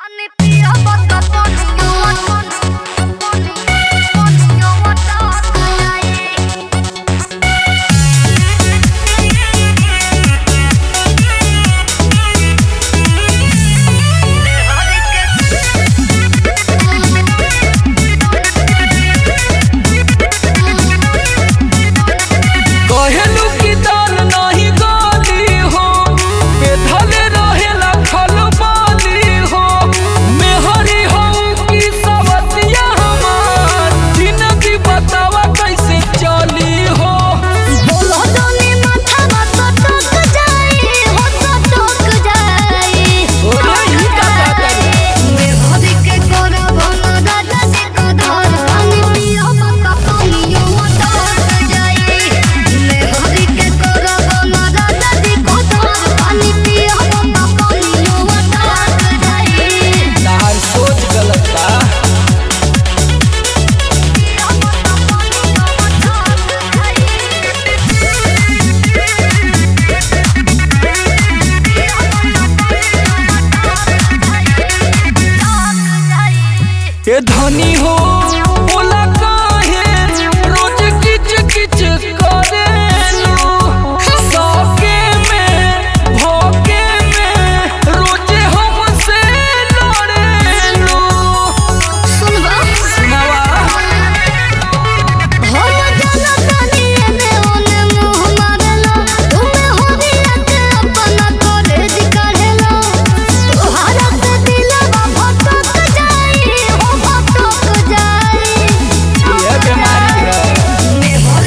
कहेलू की दाल नाही गाली हो बेधले रहेला खलबाली हो मेहरी हो की सवतिया हमार जिंदगी बतावा कैसे चली हो ओरे ई का कहता तार सोच गलत बा ए धनी हो बोला काहे रोज किच किच करेलू सौके में भोगे में रोज हमसे लड़ेलू सुनावा ये बीमारी है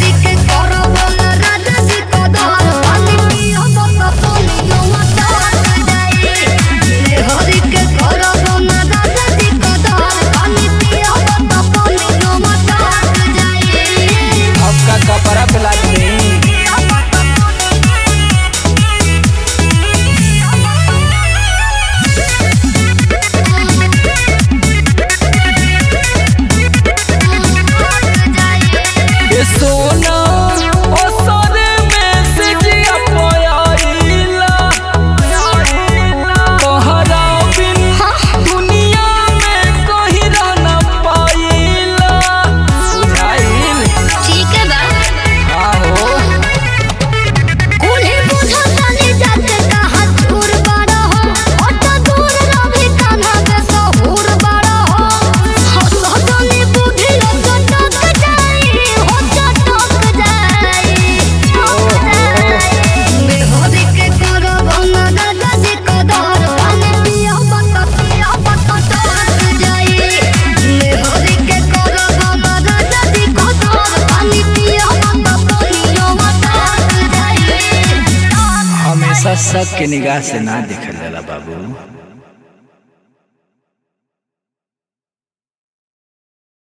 आपका कपड़ा पिला दे ये सोना ओ सोने में से जिया पोयाइला तोहरा बिन दुनिया में कोई रह न पाइला बुझाइल ठीक है बा आहो उन्हें बुझातानी जाते कहाँ दूर बड़ा हो ओटा दूर रही कान्हा के सहूर बड़ा हो हो सदनी बुद्धि हो चटक जाई हो चटक जाई मेहरी के करब ना दादा जी कदर पानी पिया बता पिया बता टक जाई मेहरी के करब ना दादा जी कदर पानी पिया बता पिया बता टक जाई हमेशा सबके निगाह से ना देखल जाला बाबू